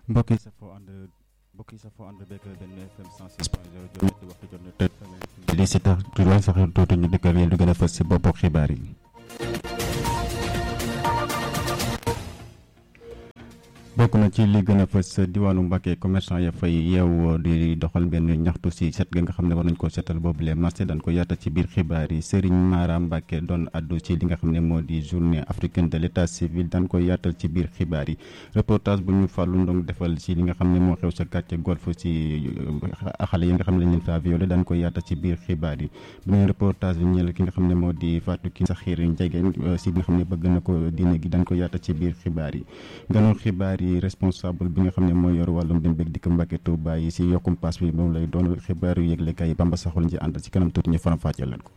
mbokk yi safoo ànd mbokk yi safoo ànd beeg benn FM 106 point 0 jot ñetti waxtu jot na tey li si tax du lay sax tuuti ñu dikkal yéen lu gën a fës si boppu xibaar yi. bokk na ci li gën a fës diwaanu Mbàkke commerçant ya fay yeew di doxal benn ñaxtu si set ga nga xam ne war nañ koo seetal boobu les marché dañ ko yaatal ci biir xibaar yi Serigne Mara Mbàkke doon addu ci li nga xam ne moo di journée africaine de l' état civil dañ ko yaatal ci biir xibaar yi reportage bu ñu fàllu ndong defal ci li nga xam ne moo xew sa quartier golf ci xale yi nga xam ne lañ leen fa violé dañ ko yaatal ci biir xibaar yi beneen reportage bi ñeel ki nga xam ne moo di Fatou Ki Saxiir Njegeen si li nga xam ne bëgg na ko diine gi dañ ko yaatal ci biir xibaar yi ganoon xibaar yi responsable bi nga xam ne mooy yor wàllum dem beeg dikk Mbàkke Tuuba yi si yokkum paas bi moom lay doon xibaaru yëglekaay yi Bamba saxul ñu ci àndal ci kanam tuuti ñu faram fàcceel leen ko.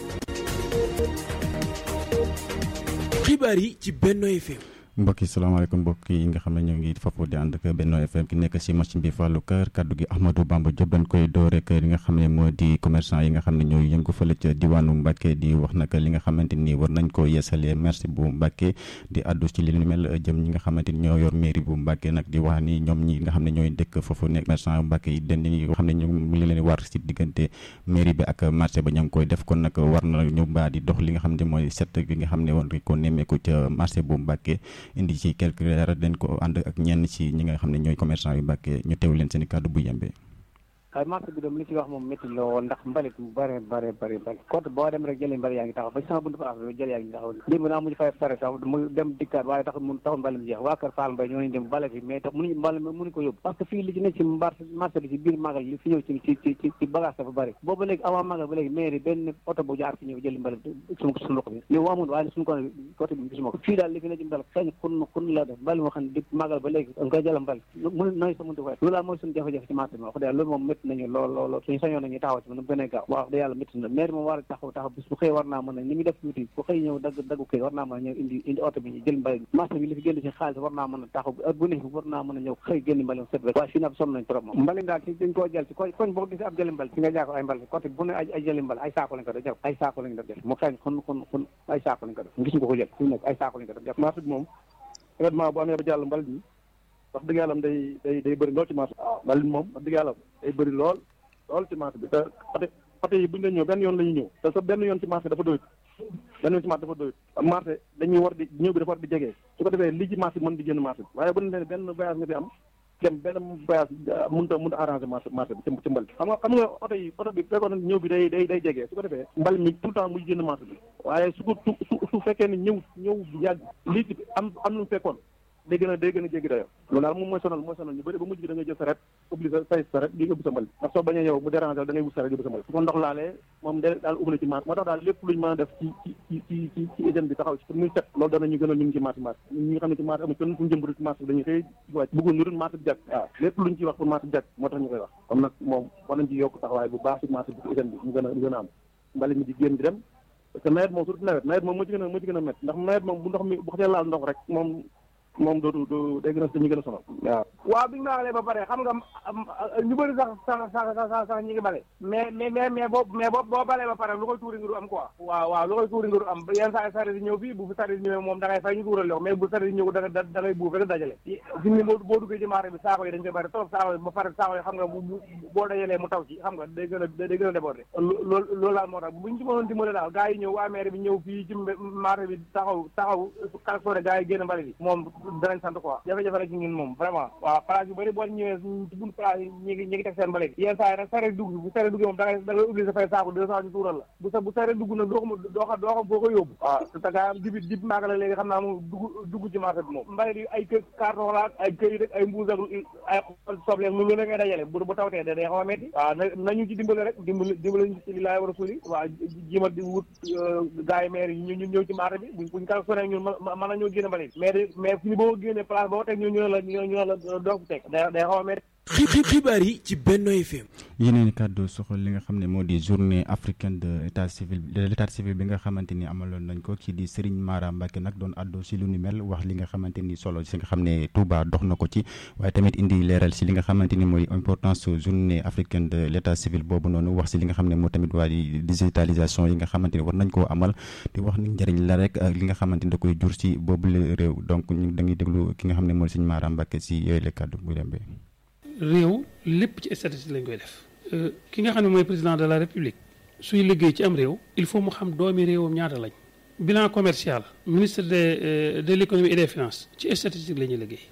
xibaar yi ci Benno FM. mbokk yi salaamaaleykum mbokk yi nga xam ne ñoo ngi foofu di ànd ak Benno FM ki nekk si machine bi Fallou Kër kaddu gi Ahmadou Bamba Diop dañ koy door rek li nga xam ne moo di commerçant yi nga xam ne ñooy yëngu fële ca diwaanu Mbacke di wax nag li nga xamante ni war nañ ko yeesalee merci bu Mbacke di addu ci li mel jëm ñi nga xamante ni ñoo yor mairie bu Mbacke nag di wax ni ñoom ñi nga xam ne ñooy dëkk foofu nekk commerçant Mbacke yi den ni xam ne ñoom mi ngi leen war si diggante mairie bi ak marché ba ña ngi koy def kon nag war na ñu mbaa di dox li nga xam ne mooy set bi nga xam ne war ko nemmeeku ca marché bu Mbacke indi ci quelque leeral dañ ko ànd ak ñenn ci ñi nga xam ne ñooy commerçant yu Mbàkke ñu teew leen seen i kàddu bu yembee waaye marché bi dem li ci wax moom métti la woon ndax mbalit mu bare bare bare bare côté boo dem rek jëlee mbalit yaa ngi taxaw ba sama buntu place bi jëlee yaa ngi taxaw démb naa mujj fay pare sax mu dem dikkaat waaye taxul mun taxul mbalit mi jeex waa kër Fall Mbaye ñoo nañ dem bale fi mais tax mënuñu mbalit mi mënuñu ko yóbbu parce que fii li ci nekk ci marché marché bi ci biir magal li fi ñëw ci ci ci ci ci bagage dafa bëri boobu léegi avant magal ba léegi mairie benn oto bu jaar fi ñëw jëli mbalit suñu suñu loxo bi yow amul waaye suñu ko côté bi gisuma ko fii daal li fi ne ci mbalit xëy kun kun la def mbalit moo xam ne di magal ba léegi nga koy jëla mbalit mënu nañ sa mëntu fay loolu daal mooy suñu jafe-jafe ci marché bi wax dëgg loolu moom métti nañu lool lool suñu sañoon nañu taxaw ci mu gën a gaaw wax dëgg yàlla métti na maire moom war a taxaw taxaw bis bu xëy war naa mën a ni muy def tuuti bu xëy ñëw dagg daggu kay war naa mën a ñëw indi indi oto bi ñu jël mbalit marché bi li fi génn ci xaalis war naa mën a taxaw heure bu nekk war naa mën a ñëw xëy génn mbalit set rek waaye fii nag sonn nañ trop moom mbalit daal ci dañ koo jël ci koñ koñ boo gisee ab jëli mbalit fi nga jaako ay mbalit côté bu ne ay jëli mbalit ay saako lañ ko def def ay saako lañ ko def mu xeeñ xun xun xun ay saako lañ ko def gis nga ko jël fi nekk ay saako lañ ko def def marché bi moom événement bu amee ba jàll mbalit mi wax dëgg yàlla day day day bëri lool ci marché mbalit moom wax dëgg yàlla day bëri lool lool ci marché bi te oto oto yi bu ñu leen ñëw benn yoon la ñuy ñëw te sa benn yoon ci marché dafa doyut benn yoon ci marché dafa doyut marché dañuy war di ñëw bi dafa war di jege su ko defee li ci marché bi mën di génn marché bi waaye bu ñu leen benn voyage nga fi am dem benn voyage mënut a mënut a arrangé marché marché bi ci mbal xam nga xam nga oto yi oto bi fekkoon ñëw bi day day day jege su ko defee mbal mi tout le temps muy génn marché bi waaye su ko su su fekkee ne ñëw ñëw yàgg lii ci am am lu mu fekkoon day gën a day gën a jéggi dayo loolu daal moom mooy sonal mooy sonal ñu bëri ba mujj gi da ngay jël saret obligé say saret di yóbbu sa mbal ndax soo bañee yow mu déranger da ngay wut saret yóbbu sa mbal su ko ndox laalee moom da daal ubbi na ci marché moo tax daal lépp luñu mën a def ci ci ci ci ci ci hygiène bi taxaw ci pour muy set loolu danañu gën a ñu ngi ci marché marché ñi nga xam ne ci marché amul kenn fu ñu jëm ci marché bi dañuy xëy wàcc bëggul ñu dul marché bi jàkk waaw lépp luñ ciy wax pour marché bi jàkk moo tax ñu koy wax comme nag moom war nañ ci yokk taxawaay bu baax ci marché bi hygiène bi mu gën a mu gën a am mbali mi di génn di dem parce que nawet moom surtout nawet nawet moom moo ci gën a moo ci gën a métti ndax nawet moom bu ndox mi bu xasee laal ndox rek moom moom dootu du day gën a dañuy gën a sonal waaw waaw bi ñu maalee ba pare xam nga ñu bëri sax sax sax sax sax ñi ngi bale mais mais mais mais boo mais boo boo balee ba pare lu koy tuuri nga du am quoi waaw waaw lu koy tuuri nga du am yenn saa saret yi ñëw fii bu fi saret yi ñëwee moom da ngay fay ñu tuural lox mais bu saret yi ñëw da da da ngay buuf rek dajale fi ni boo boo duggee ci marché bi saako yi dañ koy bëri trop saako yi ba pare saako yi xam nga boo dajalee mu taw ci xam nga day gën a day gën a débordé loolu loolu daal moo tax buñ ci mënoon dimbale daal gars yi ñëw waa maire bi ñëw fii ci marché bi taxaw taxaw kalsone gars yi génn mbali bi moom danañ sant quoi jafe-jafe rek ñun moom vraiment waaw place yu bëri boo ñëwee ci bunt place yi ñi ngi ñi ngi teg seen mbale yenn saa yi nag sare dugg bu sare duggee moom da ngay da ngay obligé fay saako deux cent ñu tuural la bu sa bu sare dugg nag doo xam doo xam doo xam foo ko yóbbu waaw te gaa dibi dib maaga la léegi xam naa moom dugg dugg ci marché bi moom mbale yi ay kë carton la ay këy rek ay mbuus ak ay soble lu lu ne ngay dajale bu bu tawtee da day xaw a metti waaw nañu ci dimbale rek dimbale dimbale ñu ci li laay war a suuli waaw jima di wut gars yi maire yi ñu ñëw ci marché bi buñ buñ kal sone ñun mën na ñoo génne mbale mais mais fi boo génne place boo teg ñu ñu la ñu la doo ko teg day day xaw a metti xibaar yi ci Benno FM. yeneen kàddu soxal li nga xam ne moo di journée africaine de état civil de l' état civil bi nga xamante ni amaloon nañ ko kii di Serigne Mara Mbacke nag doon àddu si lu ni mel wax li nga xamante ni solo si nga xam ne Touba dox na ko ci waaye tamit indi leeral si li nga xamante ni mooy importance journée africaine de l' état civil boobu noonu wax si li nga xam ne moo tamit waa di digitalisation yi nga xamante ni war nañ koo amal di wax ni njëriñ la rek ak li nga xamante ni da koy jur si boobu la réew donc ñu dañuy déglu ki nga xam ne mooy Serigne Mara Mbacke si yooyu la kàddu bu demee. réew lépp ci statistique lañ koy def ki nga xam ne mooy président de la république suy liggéey ci am réew il faut mu xam doomi réewam ñaata lañ bilan commercial ministre de de l' économie et des finances ci statistique la ñuy liggéey